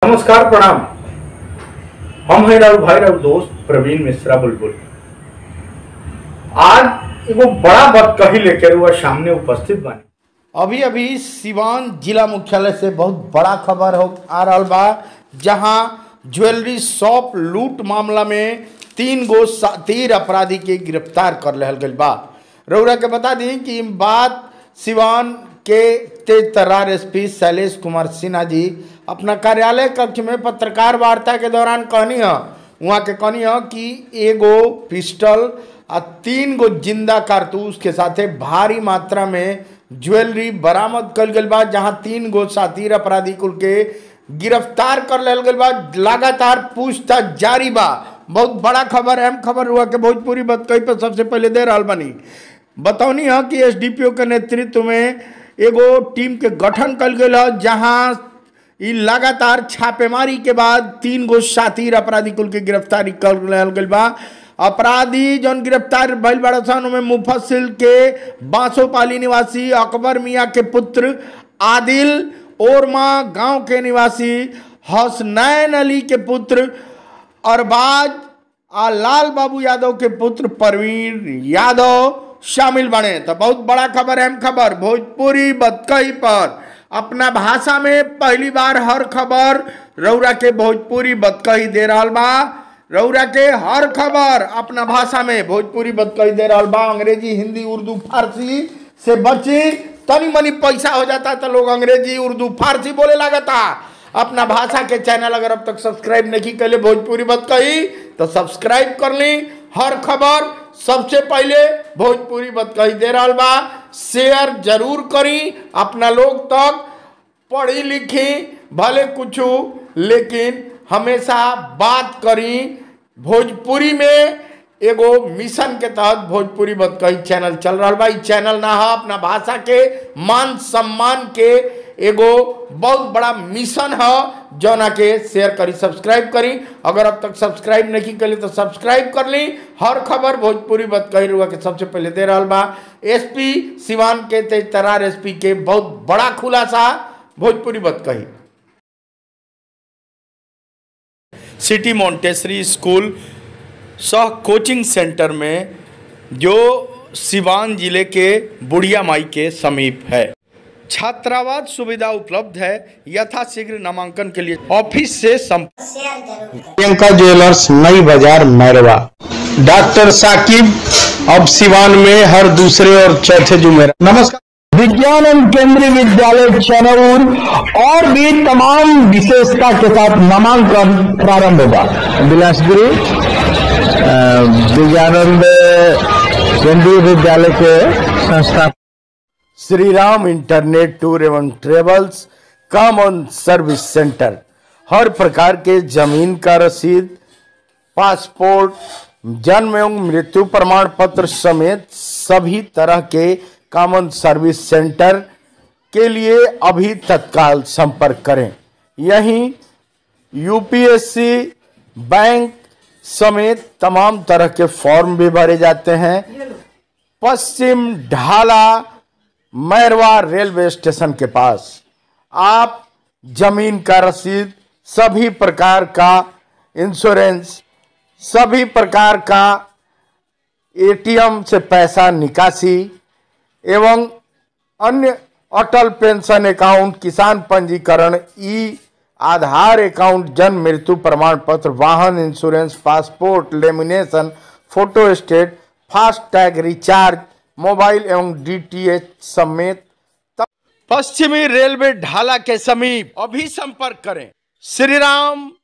नमस्कार प्रणाम हम हैं राहुल भाई राहुल दोस्त प्रवीण मिश्रा बुलबुल आज एगो बड़ा बात कही लेकर हुआ सामने उपस्थित बानी अभी अभी सिवान जिला मुख्यालय से बहुत बड़ा खबर हो आ रहा बा जहां ज्वेलरी शॉप लूट मामला में तीन गो तीर अपराधी के गिरफ्तार कर रहल गइल बा रउरा के बता दी कि ई बात सिवान के तेज तर्रार एसपी शैलेश कुमार सिन्हा जी अपना कार्यालय कक्ष में पत्रकार वार्ता के दौरान कहनी है वहाँ के कहनी है कि एगो पिस्टल आ तीन गो जिंदा कारतूस के साथे भारी मात्रा में ज्वेलरी बरामद कल गल बा जहाँ तीन गो साथीर अपराधी कुल के गिरफ्तार कर लेल गल बा लगातार पूछताछ जारी बा बहुत बड़ा खबर अहम खबर हुआ कि भोजपुरी बतकई पर सबसे पहले दे रहा बनी बतौनी है कि एसडीपीओ के नेतृत्व में एगो टीम के गठन कल गया है जहां ई लगातार छापेमारी के बाद तीन गो साथीर अपराधी कुल के गिरफ्तारी कर रहल गइल बा अपराधी जौन गिरफ्तार भइल बड़ा सन में मुफस्सिल के बांसोपाली निवासी अकबर मियाँ के पुत्र आदिल ओरमा गांव के निवासी हसनैन अली के पुत्र अरबाज आ लाल बाबू यादव के पुत्र प्रवीण यादव शामिल बने तो बहुत बड़ा खबर अहम खबर भोजपुरी बतकई पर अपना भाषा में पहली बार हर खबर रौरा के भोजपुरी बतकही दे रहा बा रौरा के हर खबर अपना भाषा में भोजपुरी बतकही दे रहा बा अंग्रेजी हिंदी उर्दू फारसी से बची तनी मनी पैसा हो जाता तो लोग अंग्रेजी उर्दू फारसी बोले लगता अपना भाषा के चैनल अगर अब तक सब्सक्राइब नहीं कैले भोजपुरी बत कही तो सब्सक्राइब कर ली हर खबर सबसे पहले भोजपुरी बत कही दे रहा बा शेयर जरूर करी अपना लोग तक पढ़ी लिखी भले कुछ लेकिन हमेशा बात करी भोजपुरी में एगो मिशन के तहत भोजपुरी बतकही चैनल चल रहा बा ई चैनल ना है अपना भाषा के मान सम्मान के एगो बहुत बड़ा मिशन है जौना के शेयर करी सब्सक्राइब करी अगर अब तक सब्सक्राइब नहीं करी तो सब्सक्राइब कर ली हर खबर भोजपुरी बतकही रुआ के सबसे पहले दे रहा बा एसपी सिवान के तेज तरार एसपी के बहुत बड़ा खुलासा भोजपुरी बतकही सिटी मोन्टेसरी स्कूल सह कोचिंग सेंटर में जो सिवान जिले के बुढ़िया माई के समीप है छात्रावास सुविधा उपलब्ध है यथाशीघ्र नामांकन के लिए ऑफिस से संपर्क प्रियंका ज्वेलर्स नई बाजार मैरवा डॉक्टर साकिब अब सिवान में हर दूसरे और चौथे जुमेरा नमस्कार विज्ञान एवं केंद्रीय विद्यालय चनौर और भी तमाम विशेषता के साथ नामांकन प्रारंभ होगा बिलासपुरी अ, विज्ञानंद केंद्रीय विद्यालय के संस्था श्री राम इंटरनेट टूर एवं ट्रेवल्स कॉमन सर्विस सेंटर हर प्रकार के जमीन का रसीद पासपोर्ट जन्म एवं मृत्यु प्रमाण पत्र समेत सभी तरह के कॉमन सर्विस सेंटर के लिए अभी तत्काल संपर्क करें यहीं यूपीएससी बैंक समेत तमाम तरह के फॉर्म भी भरे जाते हैं पश्चिम ढाला मैरवा रेलवे स्टेशन के पास आप जमीन का रसीद सभी प्रकार का इंश्योरेंस सभी प्रकार का एटीएम से पैसा निकासी एवं अन्य अटल पेंशन अकाउंट किसान पंजीकरण ई आधार अकाउंट जन्म मृत्यु प्रमाण पत्र वाहन insurance passport lamination photostat FASTag recharge mobile एवं डीटीएच समेत त- पश्चिमी रेलवे ढाला के समीप अभी संपर्क करें श्री राम